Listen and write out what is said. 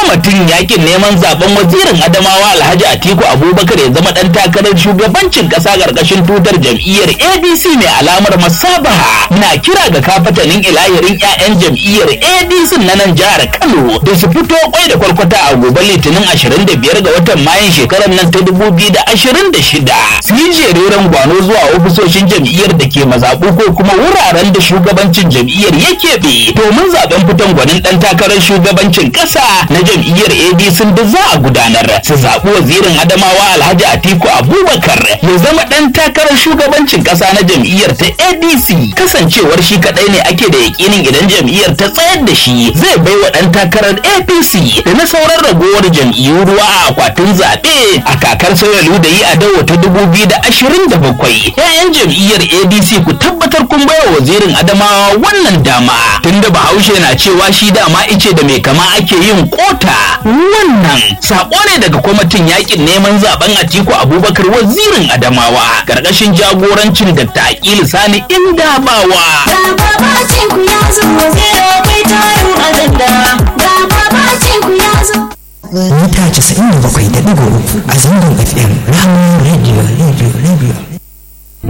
kwamitin yakin neman zaben wazirin adamawa alhaji atiku abubakar ya zama dan takarar shugabancin kasa karkashin tutar jam'iyyar adc mai alamar masabaha na kira ga kafatanin ilahirin 'ya'yan jam'iyyar adc na nan jihar kano da su fito kwai da kwarkwata a gobe litinin 25 ga watan mayun shekarar nan ta 2026 su yi jereren gwano zuwa ofisoshin jam'iyyar da ke mazaɓu ko kuma wuraren da shugabancin jam'iyyar ya keɓe domin zaben fitan gwanin ɗan takarar shugabancin ƙasa na jam'iyyar adc da za a gudanar su zaɓi wazirin adamawa alhaji atiku abubakar ya zama ɗan takarar shugabancin ƙasa na jam'iyyar ta adc kasancewar shi kaɗai ne ake da yakinin idan jam'iyyar ta tsayar da shi zai bai wa ɗan takarar apc da na sauran ragowar jam'iyyu ruwa a akwatin zaɓe a kakar sauya da yi a dawo ta dubu biyu da ashirin da bakwai yayan jam'iyyar adc ku tabbatar kun bai wa wazirin adamawa wannan dama tunda bahaushe na cewa shi dama ice da mai kama ake yin kota wannan sako ne daga kwamitin yakin neman zaben atiku abubakar wazirin adamawa karkashin jagorancin da taƙil sani indabawa mita 97.3 a zangon fm rahama radio radio radio